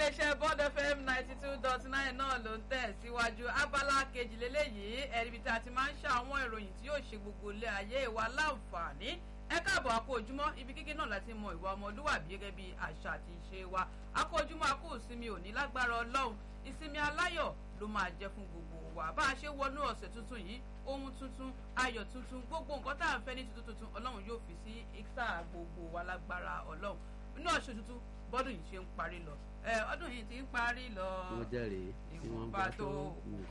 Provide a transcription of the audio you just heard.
iléeṣẹ́ bond fm ninety two dot nine náà ló ń tẹ̀ síwájú abala kejìlélẹ́yìí ẹ̀ríbi tí a ti máa ń ṣe àwọn ìròyìn tí yóò ṣe gbogbo ilé ayé wa láǹfààní ẹ káàbọ̀ àkó ojúmọ́ ibi kíkí náà láti mọ ìwà ọmọlúwàbí gẹ́gẹ́ bí àṣà àti ìṣe wa àkó ojúmọ́ àkó ìsinmi òní lágbára ọlọ́run ìsinmi aláyọ̀ ló máa jẹ́ fún gbogbo wa bá a ṣe wọnú ọ̀sẹ̀ tuntun yìí ohun tuntun ayọ̀ tuntun gbogbo nǹkan tá à ń fẹ́ ní tuntun tuntun ọlọ́run yóò fi sí ìsà gbogbo wa lágbára ọlọ́run inú ọ̀sẹ̀ tuntun bọ́dún yìí ṣe ń parí lọ ọdún yìí ti ń parí lọ wọ́n jẹ́rìí ìwọ̀nba tó kù